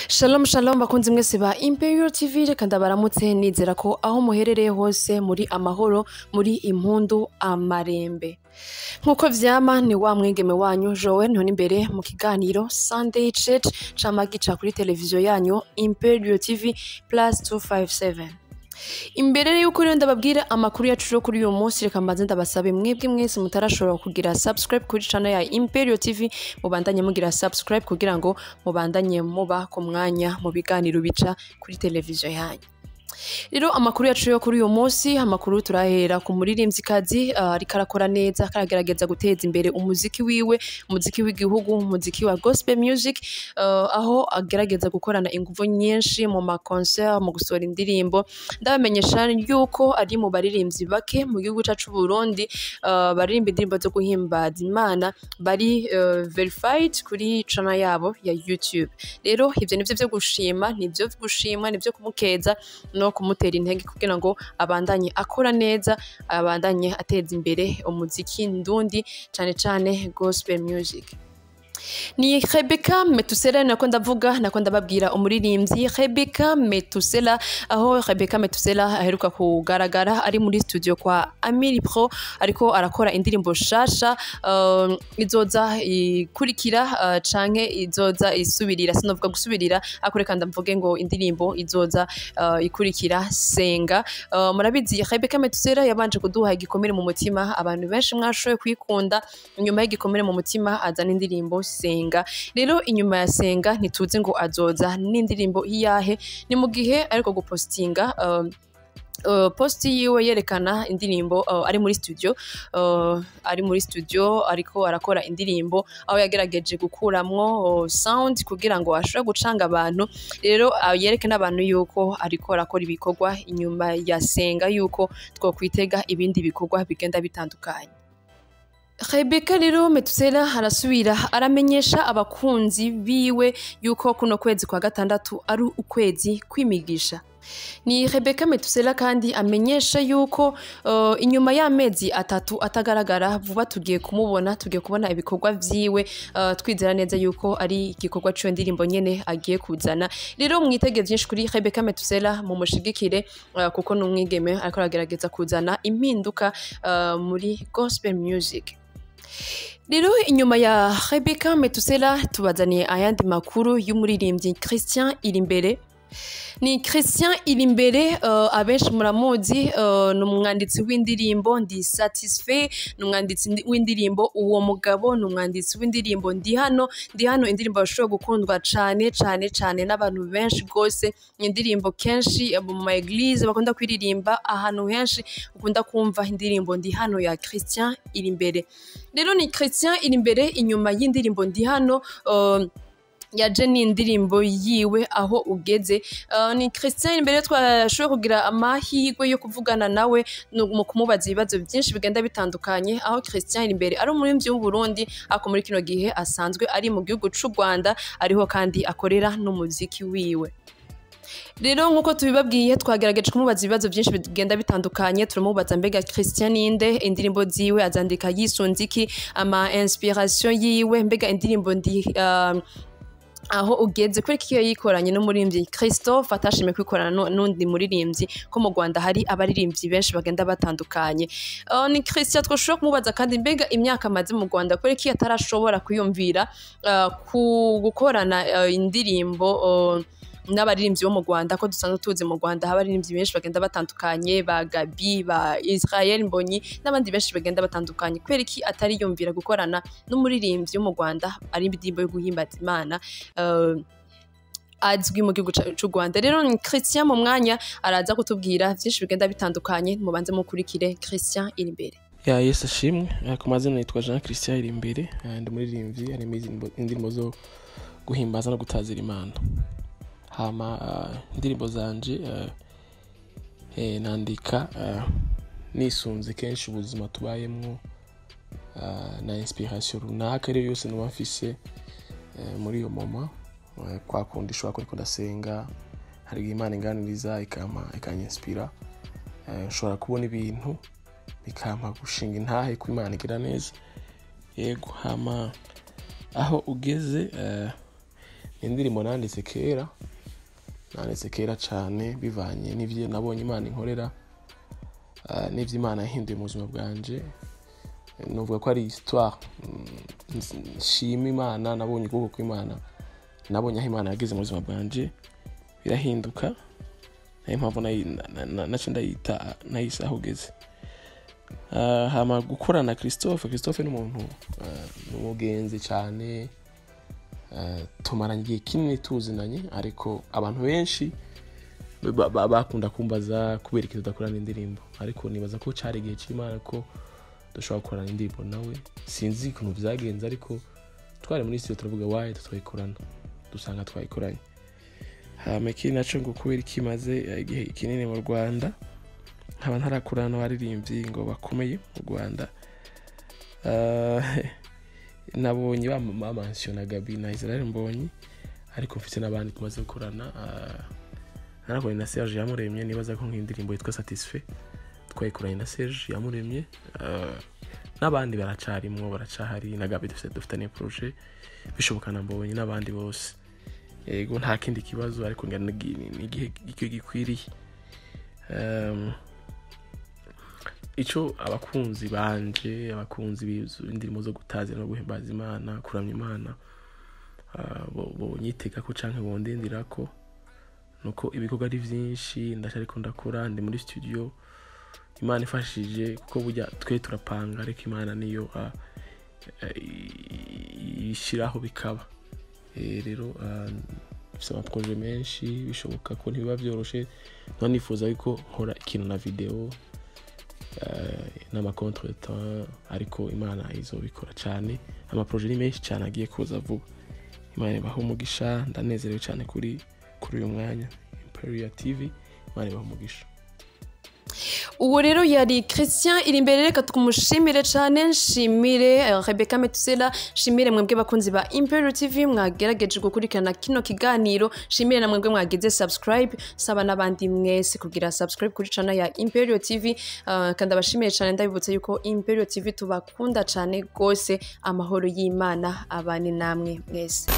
Shalom shalom bakunzi mwese ba Imperial TV reka ndabaramutse nizera ko aho muherereye hose muri amahoro muri impundu amarembe nk'uko vyama ni wa mwigeme wanyu Joel ntoni imbere mu kiganiro Sunday Church cama gica kuri televiziyo yanyu Imperial TV plus 257 imbere rero yuko rero ndababwira amakuru yacu yo kuri uyu munsi reka mbanze ndabasabe mwebwe mwese mutarashobora kugira subscribe kuri channel ya Imperial TV mubandanye mugira subscribe kugira ngo mubandanye muba ku mwanya mu biganiro bica kuri televiziyo yanyu rero amakuru yacu yo kuri uyu munsi amakuru turahera ku muririmvyikazi uh, ariko arakora neza karagerageza guteza imbere umuziki wiwe umuziki w'igihugu umuziki wa gospel music uh, aho agerageza gukorana inguvu nyinshi mu maconcert mu gusohora indirimbo ndabamenyesha yuko ari mu baririmvyi bake mu gihugu cacu Burundi uh, baririmba indirimbo zo guhimbaza Imana bari uh, verified kuri channel yabo ya YouTube rero ivyo nivyo vyo gushima nivyo gushimwa nivyo kumukeza no kumutera intege kugira ngo abandanye akora neza abandanye ateza imbere umuziki ndundi cane cane gospel music ni Rebecca Metusela nako ndavuga nako ndababwira umuririmbyi Rebecca Metusela aho Rebecca Metusela aheruka kugaragara ari muri studio kwa Amiri Pro ariko arakora indirimbo shasha uh, izoza ikurikira uh, canke izoza isubirira sinovuga gusubirira akureka ndamvuge ngo indirimbo izoza uh, ikurikira senga uh, murabizi Rebecca Metusela yabanje kuduha igikomere mu mutima abantu benshi mwashoboye kwikunda nyuma y'igikomere mu mutima azana indirimbo senga rero inyuma ya senga ntituzi ngo azoza n'indirimbo iyahe ni mu gihe ariko gupostinga uh, Uh, posti yiwe yerekana indirimbo uh, ari muri studio uh, ari muri studio ariko arakora indirimbo aho yagerageje gukuramwo uh, sound kugira ngo ashobore gucanga abantu rero uh, yereke n'abantu yuko ariko arakora ibikorwa inyuma ya senga yuko twokwitega ibindi bikorwa bigenda bitandukanye Rebecca rero Metusela arasubira aramenyesha abakunzi biwe yuko kuno kwezi kwa gatandatu ari ukwezi kwimigisha ni Rebecca Metusela kandi amenyesha yuko uh, inyuma y'amezi atatu atagaragara vuba tugiye kumubona tugiye kubona ibikorwa vyiwe uh, twizera neza yuko ari igikorwa cyo ndirimbo nyene agiye kuzana rero mwitege vyinshi kuri Rebecca Metusela mu mushigikire uh, kuko n'umwigeme ariko aragerageza kuzana impinduka uh, muri gospel music rero inyuma ya Rebecca Metusela tubazaniye ayandi makuru y'umuririmbyi Christian Irimbere ni Christian Irimbere uh, abenshi muramuzi uh, ni umwanditsi w'indirimbo ndi satisfait ni umwanditsi w'indirimbo uwo mugabo ni umwanditsi w'indirimbo ndi hano ndi hano indirimbo bashobora gukundwa cane cane cane n'abantu benshi rwose indirimbo kenshi mu ma eglise bakunda kwiririmba ahantu henshi ukunda kumva indirimbo ndi hano ya Christian Irimbere rero ni Christian Irimbere inyuma y'indirimbo ndi hano uh, yaje ni indirimbo yiwe aho ugeze uh, ni Christian imbere twashoboye kugira amahirwe yo kuvugana nawe mu kumubaza ibibazo byinshi bigenda bitandukanye aho Christian imbere ari umuririmbyi w'u Burundi ako muri kino gihe asanzwe ari mu gihugu c'u Rwanda ariho kandi akorera n'umuziki wiwe rero nk'uko tubibabwiye twagerageje kumubaza ibibazo byinshi bigenda bitandukanye turamubaza mbega Christian ninde indirimbo ziwe azandika yisunze iki ama inspiration yiwe mbega indirimbo ndi uh, aho ugeze kuri kiyo yikoranye n'umuririmbyi Christophe atashimye kwikorana n'undi muririmbyi ko mu Rwanda hari abaririmbyi benshi bagenda batandukanye uh, ni Christian twoshobora kumubaza kandi mbega imyaka amaze mu Rwanda kuri kiyo atarashobora kuyumvira uh, ku gukorana uh, indirimbo uh, n'abaririmbyi bo mu Rwanda ko dusanzwe tuzi mu Rwanda haba abaririmbyi benshi bagenda batandukanye ba Gabi ba Israel Mbonyi n'abandi benshi bagenda batandukanye kubera iki atari yumvira gukorana n'umuririmbyi wo mu Rwanda ari indirimbo yo guhimbaza Imana uh, azwi mu gihugu cy'u Rwanda rero ni Christian mu mwanya araza kutubwira byinshi bigenda bitandukanye mubanze mukurikire Christian iri imbere ya Yesu ashimwe ku mazina yitwa Jean Christian iri imbere ndi muririmbyi harimo indirimbo zo guhimbaza no gutazira Imana hama indirimbo zanje nandika nisunze kenshi ubuzima tubayemo na inspiration runaka ariyo yose nuba mfise muri iyo moma kwa kundi ishobora ko ariko ndasenga hari imana inganiriza ikampa ikanyispira nshobora kubona ibintu bikampa gushinga intahe ko imana igira neza yego hama aho ugeze indirimbo nanditse kera nanditse kera cyane bivanye n'ibyo nabonye imana inkorera ah, n'ibyo imana yahinduye mu buzima bwanje nuvuga ko ari histoire mm, nshima imana nabonye ukuboko kw'imana nabonye aho imana yageze mu buzima bwanje birahinduka nayo mpamvu nayi- na- na- naca ndayita nayise aho ugeze Ah, hama gukorana na christophe christophe ni umuntu ah, ni umugenzi cyane Ah, tumaranye igihe kinini tuzinanye ariko abantu benshi ba- ba- bakunda kumbaza kubera ikintu tudakorana indirimbo ariko nibaza ko cyari igihe cy'imana ko dushobora gukorana indirimbo nawe sinzi ukuntu byagenze ariko twari muri studio turavuga wayi tutayikorana dusanga twayikoranye hama ikindi naco ngo kubera ikimaze igihe kinini mu rwanda nkaba ntarakorana n'abaririmbyi ngo bakomeye mu rwanda Ah, nabonye bamansiyona gabi na israel mbonyi ariko mfite n'abandi tumaze gukorana ah, narakoranye na serge yamuremye nibaza ko nk'indirimbo yitwa satisfait twayikoranye na serge yamuremye ah, n'abandi baracarimwo baracahari na gabi dufite dufitanye projet bishoboka na mbonye n'abandi bose yego nta kindi kibazo ariko ngira ni- ni- ni igihe icyo gikwiriye Um, icyo abakunzi banje abakunzi b'indirimbo zo gutazira no guhimbaza imana kuramya imana ah, bo- bonyitega ko canke bondindira ko nuko ibikorwa ari vyinshi ndacariko ndakora ndi muri studio imana ifashije kuko burya twe turapanga ariko imana niyo ah, eh, i- ishiraho bikaba Eh, rero ah, mfise amaproje menshi bishoboka ko ntibiba vyoroshe none nifuza yuko nkora ikintu na video eh, n'amacontretemps ariko imana izobikora cyane amaproje ni menshi cyane agiye kuza vuba imana ibaha umugisha ndanezerewe cyane kuri kuri uyu mwanya imperial tv imana ibaha umugisha uwo rero yari christian iri imbere reka tumushimire cyane nshimire eh, rebecca metusela nshimire mwebwe bakunzi ba imperial tv mwagerageje gukurikirana kino kiganiro nshimire na mwebwe mwagize subscribe saba n'abandi mwese kugira subscribe kuri channel ya imperial tv eh, kandi abashimiye cyane ndabibutsa yuko imperial tv tubakunda cyane rwose amahoro y'imana abane namwe mwese